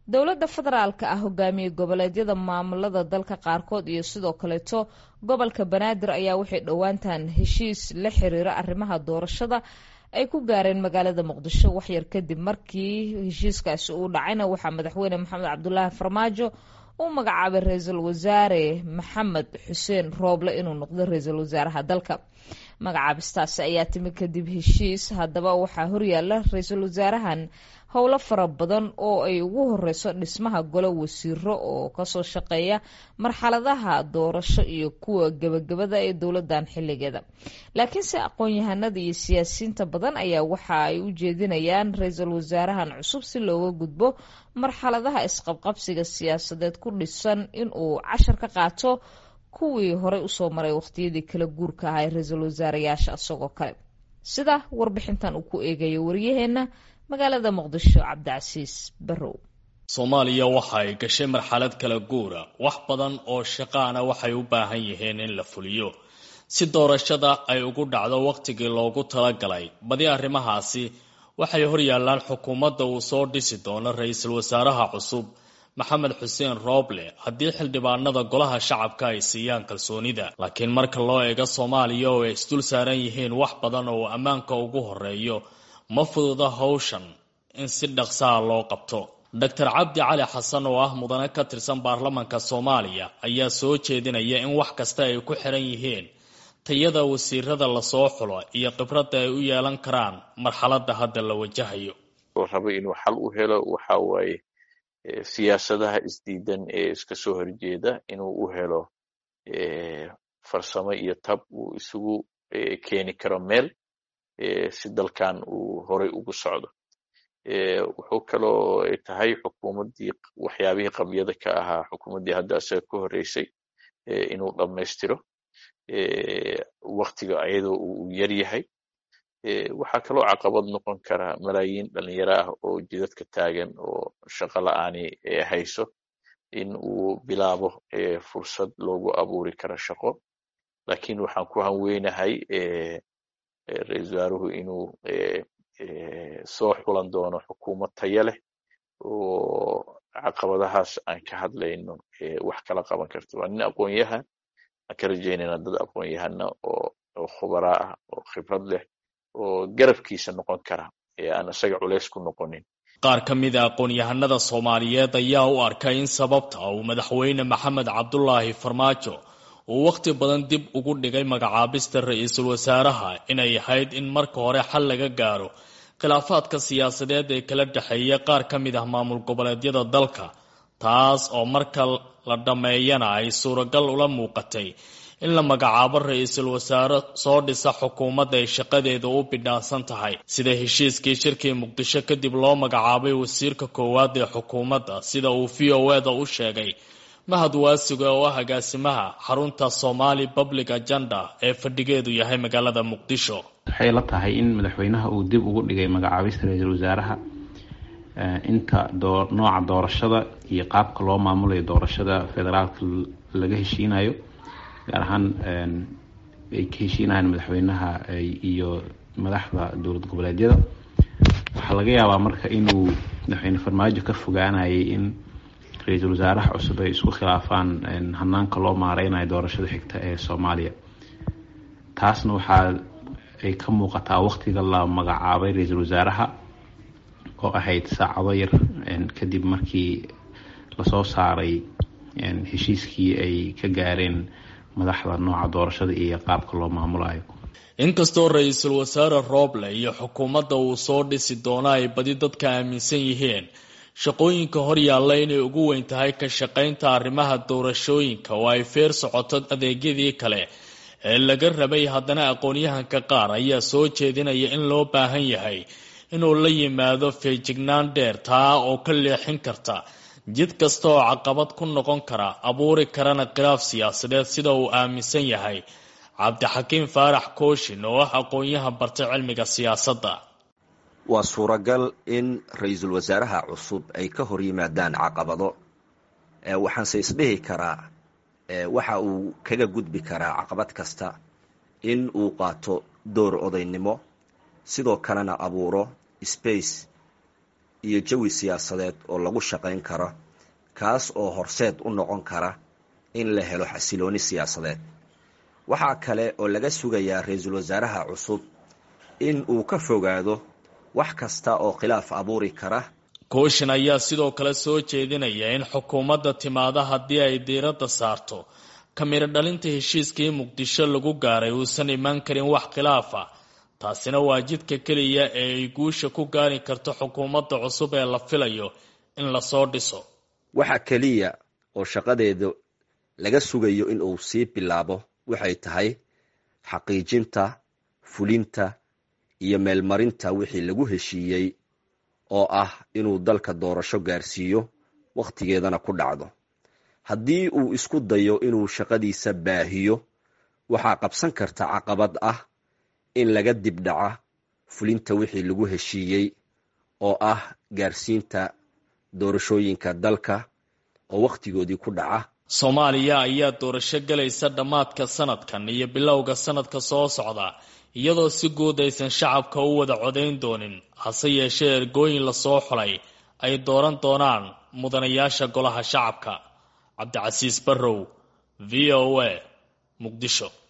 dowladda federaalka ah hogaamiye goboleedyada maamulada dalka qaarkood iyo sidoo kaleeto gobolka banaadir ayaa waxay dhowaantan heshiis la xiriira arrimaha doorashada ay ku gaareen magaalada muqdisho waxyar kadib markii heshiiskaasi uu dhacayna waxaa madaxweyne maxamed cabdulaahi farmaajo uu magacaabay ra-iisul wasaare maxamed xuseen rooble inuu noqdo ra-iisul wasaaraha dalka magacaabistaasi ayaa timi kadib heshiis haddaba waxaa horyaala ra-iisul wasaarahan howlo fara badan oo ay ugu horeyso dhismaha golo wasiiro oo kasoo shaqeeya marxaladaha doorasho iyo kuwa gebagabada ee dowladan xiligeeda laakiinse aqoon-yahanada iyo siyaasiyiinta badan ayaa waxa ay u jeedinayaan ra-iisul wasaarahan cusub si looga gudbo marxaladaha isqabqabsiga siyaasadeed ku dhisan inuu cashar ka qaato kuwii horey usoo maray waqtiyadii kala guurka ahaa ee ra-iisul wasaarayaasha isagoo kale sida warbixintan uu ku eegayo waryaheena magaalada muqdisho cabdicasiis barrow soomaaliya waxa ay gashay marxalad kala guura wax badan oo shaqaana waxay u baahan yihiin in la fuliyo si doorashada ay ugu dhacdo wakhtigii loogu talagalay badi arrimahaasi waxay horyaalaan xukuumadda uu soo dhisi doono ra-iisul wasaaraha cusub maxamed xuseen rooble haddii xildhibaanada golaha shacabka ay siiyaan kalsoonida laakiin marka loo eego soomaaliya oo ay isdul saaran yihiin wax badan oo ammaanka ugu horeeyo ma fududa howshan in si dhaqsaha loo qabto doctor cabdi cali xasan oo ah mudane ka tirsan baarlamanka soomaaliya ayaa soo jeedinaya in wax kasta ay ku xiran yihiin tayada wasiirada lasoo xulo iyo khibradda ay u yeelan karaan marxaladda hadda la wajahayo raba inuu xal u helo waxa waaye siyaasadaha isdiidan ee iska soo horjeeda inuu u helo farsamo iyo tab uu isugu keeni karo meel si dalkan uu horay ugu socdo wuxuu kaloo tahay xukuumaddii waxyaabihii qabyada ka ahaa xukuumaddii hadda isaga ka horreysay inuu dhammaystiro waktiga ayadoo uu yar yahay waxaa kaloo caqabad noqon kara malaayiin dhalinyaro ah oo jidadka taagan oo shaqo la-aani hayso in uu bilaabo fursad loogu abuuri karo shaqo lakiin waxaan ku hanweynahay ra-iisul wasaaruhu inuu soo xulan doono xukuumad taya leh oo caqabadahaas aan ka hadlayno wax kala qaban karto waa nin aqoon-yahan aan ka rajaynayna dad aqoon-yahana oo khubaraa ah oo khibrad leh oo garabkiisa noqon kara ee aan isaga culeys ku noqonin qaar ka mida aqoon-yahanada soomaaliyeed ayaa u arkay in sababta uu madaxweyne maxamed cabdulaahi farmaajo uu wakhti badan dib ugu dhigay magacaabista ra-iisul wasaaraha inay ahayd in marka hore xal laga gaaro khilaafaadka siyaasadeed ee kala dhexeeya qaar ka mid ah maamul goboleedyada dalka taas oo marka la dhammeeyana ay suuragal ula muuqatay in la magacaabo ra-iisul wasaare soo dhisa xukuumadda ay shaqadeeda u bidhaansan tahay sida heshiiskii shirkii muqdisho kadib loo magacaabay wasiirka koowaad ee xukuumadda sida uu v o eda u sheegay mahad waasiga oo ah agaasimaha xarunta somali public agenda ee fadhigeedu yahay magaalada muqdisho waxay la tahay in madaxweynaha uu dib ugu dhigay magacaabista ra-iisul wasaaraha inta nooca doorashada iyo qaabka loo maamulayo doorashada federaalka laga heshiinayo gaar ahaan ay ka heshiinayaan madaxweynaha iyo madaxda dowlad goboleedyada waxaa laga yaabaa marka inuu madaxweyne farmaajo ka fogaanayay in ra-iisul wasaaraha cusub ay isku khilaafaan hanaanka loo maareynayo doorashada xigta ee soomaaliya taasna waxaa ay ka muuqataa waqtiga la magacaabay ra-iisul wasaaraha oo ahayd saacado yar kadib markii lasoo saaray heshiiskii ay ka gaareen madaxda nooca doorashada iyo qaabka loo maamulayo inkastoo ra-iisul wasaare rooble iyo xukuumadda uu soo dhisi doono ay badi dadka aaminsan yihiin shaqooyinka horyaalla inay ugu weyn tahay ka shaqaynta arrimaha doorashooyinka oo ay feer socoto adeegyadii kale ee laga rabay haddana aqoon-yahanka qaar ayaa soo jeedinaya in loo baahan yahay inuu la yimaado feejignaan dheer taa oo ka leexin karta jid kasta oo caqabad ku noqon kara abuuri karana khilaaf siyaasadeed sida uu aaminsan yahay cabdixakiim faarax kooshin oo ah aqoon-yahan bartay cilmiga siyaasadda waa suuragal in ra-iisul wasaaraha cusub ay ka hor yimaadaan caqabado waxaanse isdhihi karaa waxa uu kaga gudbi karaa caqabad kasta in uu qaato door odaynimo sidoo kalena abuuro space iyo jawi siyaasadeed oo lagu shaqayn karo kaas oo horseed u noqon kara in la helo xasilooni siyaasadeed waxaa kale oo laga sugayaa ra-iisul wasaaraha cusub in uu ka fogaado wax kasta oo khilaaf abuuri kara kooshin ayaa sidoo kale soo jeedinaya in xukuumadda timaada haddii ay diiradda saarto kamiro dhalinta heshiiskii muqdisho lagu gaaray uusan imaan karin wax khilaaf ah taasina waa jidka keliya ee ay guusha ku gaari karto xukuumadda cusub ee la filayo in lasoo dhiso waxa keliya oo shaqadeeda laga sugayo in uu sii bilaabo waxay tahay xaqiijinta fulinta iyo meelmarinta wixii lagu heshiiyey oo ah inuu dalka doorasho gaarsiiyo wakhtigeedana ku dhacdo haddii uu isku dayo inuu shaqadiisa baahiyo waxaa qabsan karta caqabad ah in laga dibdhaca fulinta wixii lagu heshiiyey oo ah gaarsiinta doorashooyinka dalka oo wakhtigoodii ku dhaca soomaaliya ayaa doorasho gelaysa dhammaadka sanadkan iyo bilowga sanadka soo socda iyadoo si guud aysan shacabka u wada codayn doonin hase yeeshee ergooyin lasoo xulay ay dooran doonaan mudanayaasha golaha shacabka cabdicasiis barrow v o a muqdisho